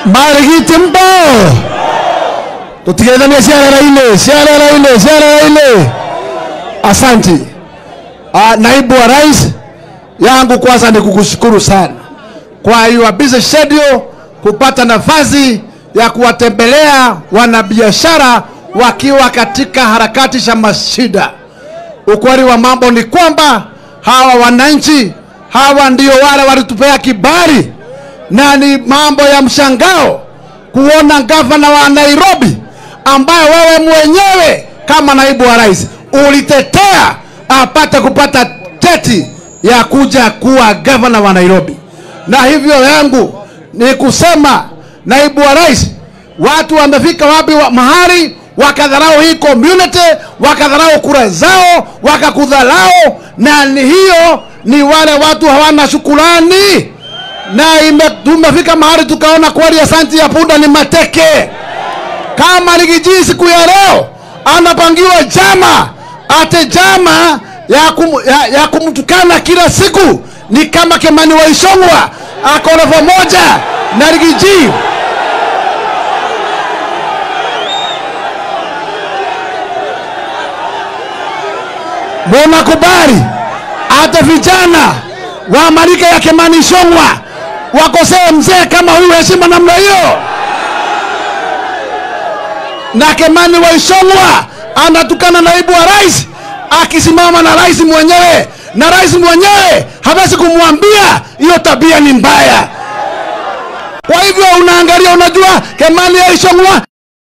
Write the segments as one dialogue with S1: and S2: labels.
S1: marigiti mbo tutigethanie ciarera-inĩ ciarera-inĩ ciarera-inĩ asanti uh, naibu wa rais yangu kwanza ni kukushukuru sana kwa your busy schedule kupata nafasi ya kuwatembelea wanabiashara wakiwa katika harakati za mashida ukweli wa mambo ni kwamba hawa wananchi hawa ndio wale walitupea kibali na ni mambo ya mshangao kuona gavana wa Nairobi ambaye wewe mwenyewe kama naibu wa rais ulitetea apate kupata teti ya kuja kuwa gavana wa Nairobi. Na hivyo yangu ni kusema, naibu wa rais, watu wamefika wapi wa mahali wakadharau hii community, wakadharau kura zao, wakakudharau, na ni hiyo ni wale watu hawana shukurani na ime, tumefika mahali tukaona kweli asanti ya punda ni mateke. Kama Rigiji siku ya leo anapangiwa jama ate jama ya, kum, ya, ya kumtukana kila siku, ni kama Kimani wa Ichung'wah ako level moja na Rigiji. Munakubali hata vijana wa marika ya Kimani Ichung'wah wakosee mzee kama huyu heshima namna hiyo? Na Kimani wa Ichung'wah anatukana naibu wa rais akisimama na rais mwenyewe, na rais mwenyewe hawezi kumwambia hiyo tabia ni mbaya. Kwa hivyo unaangalia, unajua Kimani ya Ichung'wah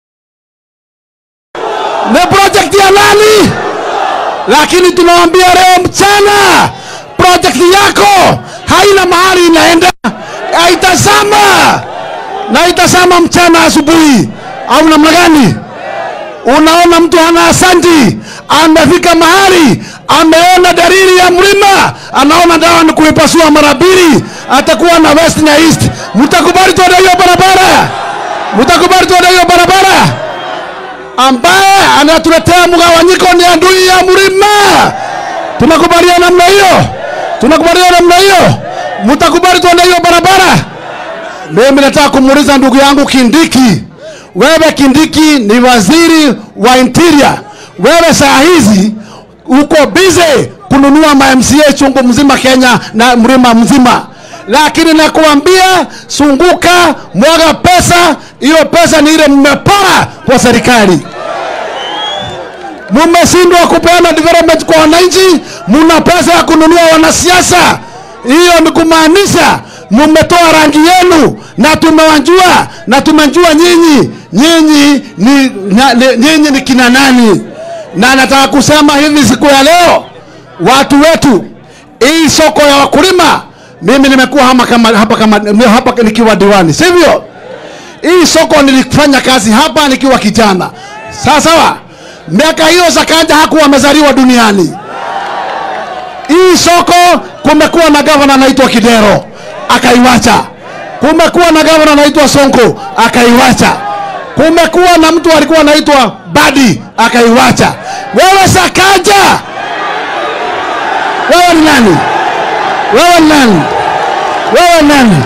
S1: ni project ya nani? Lakini tunawambia leo mchana project yako haina mahali inaenda, haitazama na itazama mchana asubuhi, au namna gani? Unaona mtu hana asanti, amefika mahali ameona dalili ya mlima, anaona dawa ni kuipasua mara mbili, atakuwa na west na east. Mtakubali tuende hiyo barabara? Mtakubali tuende hiyo barabara? ambaye anatuletea mgawanyiko ni adui ya mlima. Tunakubaliana namna hiyo? Tunakubaliana namna hiyo? Mtakubali tuende hiyo barabara? Mimi nataka kumuuliza ndugu yangu Kindiki, wewe Kindiki ni waziri wa interior, wewe saa hizi uko busy kununua ma MCA chungu mzima Kenya na mlima mzima, lakini nakuambia sunguka, mwaga pesa. Hiyo pesa ni ile mmepora kwa serikali mumeshindwa kupeana development kwa wananchi, muna pesa ya kununua wanasiasa. Hiyo ni kumaanisha mumetoa rangi yenu, na tumewajua na tumejua nyinyi nyinyi ni, na, ni, nyinyi ni kina nani. Na nataka kusema hivi siku ya leo, watu wetu, hii soko ya wakulima, mimi nimekuwa hapa kama, hapa kama, hapa nikiwa diwani, sivyo? Hii soko nilifanya kazi hapa nikiwa kijana, sawa sawa miaka hiyo Sakaja hakuwa amezaliwa duniani. Hii soko kumekuwa na gavana anaitwa Kidero akaiwacha, kumekuwa na gavana anaitwa Sonko akaiwacha, kumekuwa na mtu alikuwa anaitwa Badi akaiwacha. Wewe Sakaja, wewe ni nani? Wewe ni nani? Wewe ni nani?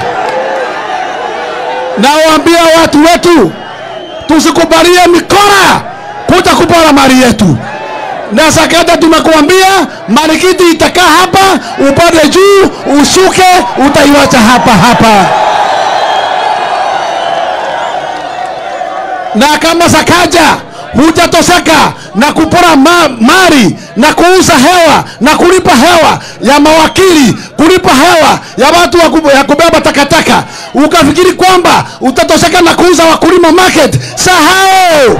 S1: Nawaambia watu wetu tusikubalie mikora kuja kupora mali yetu. Na Sakata tumekuambia marikiti itakaa hapa, upande juu, ushuke, utaiwacha hapa hapa. Na kama Sakaja hujatoseka na kupora ma mali na kuuza hewa na kulipa hewa ya mawakili, kulipa hewa ya watu wa kub ya kubeba takataka, ukafikiri kwamba utatoseka na kuuza wakulima market, sahau.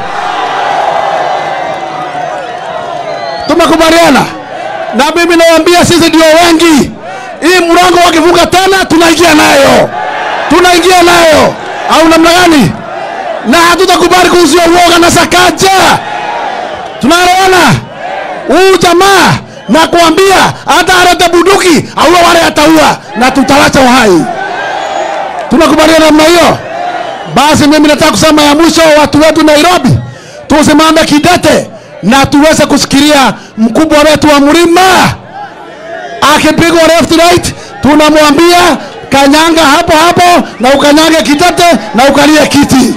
S1: Tumekubaliana na mimi nawaambia, sisi ndio wengi. Hii mlango wakifunga tena, tunaingia nayo, tunaingia nayo, au namna gani? Na hatutakubali kuuziwa uoga na Sakaja. Tunaelewana? Huu jamaa na kuambia, hata alete bunduki aua wale ataua, na tutawacha uhai. Tunakubaliana namna hiyo? Basi mimi nataka kusema ya mwisho, watu wetu Nairobi, tusimame kidete na tuweze kusikilia mkubwa wetu wa mlima akipigwa left right, tunamwambia kanyanga hapo hapo na ukanyange kitete na ukalie kiti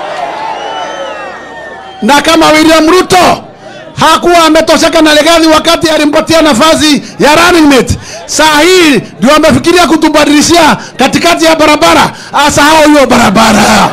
S1: na kama William Ruto hakuwa ametosheka na Legathi wakati alimpatia nafasi ya running mate, saa hii ndio amefikiria kutubadilishia katikati ya barabara, asahau hiyo barabara.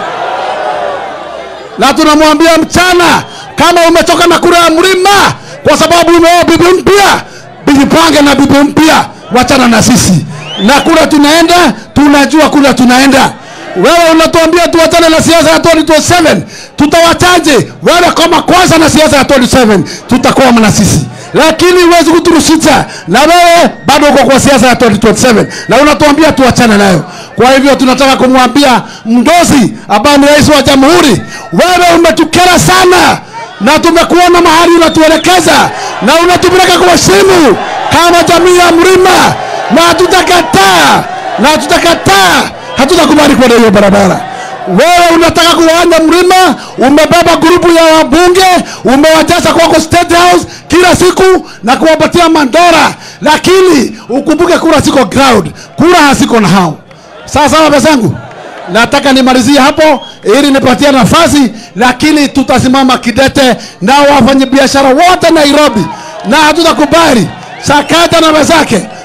S1: Na tunamwambia mchana, kama umetoka na kura ya mlima kwa sababu umeoa bibi mpya, jipange na bibi mpya, wachana na sisi na kura tunaenda, tunajua kura tunaenda. Wewe unatuambia tuwachane na siasa ya 2027 tutawachaje? Wewe kama kwanza na siasa ya 2027 tutakuwa na sisi, lakini huwezi kuturushisha, na wewe bado uko kwa siasa ya 2027 na unatuambia tuwachane nayo. Kwa hivyo tunataka kumwambia Mdozi ambaye ni rais wa jamhuri, wewe umetukera sana na tumekuona mahali unatuelekeza na unatupeleka kwa simu kama jamii ya mlima, na hatutakataa na hatutakataa hatutakubali kwenda hiyo barabara. Wewe unataka kuwanya mlima, umebeba grupu ya wabunge, umewajaza kwako State House kila siku na kuwapatia mandora, lakini ukumbuke kura siko ground, kura hasiko na hao. Sawa sawa, bezangu, nataka nimalizie hapo ili nipatie nafasi, lakini tutasimama kidete na wafanyabiashara wote Nairobi, na hatutakubali Sakata na wenzake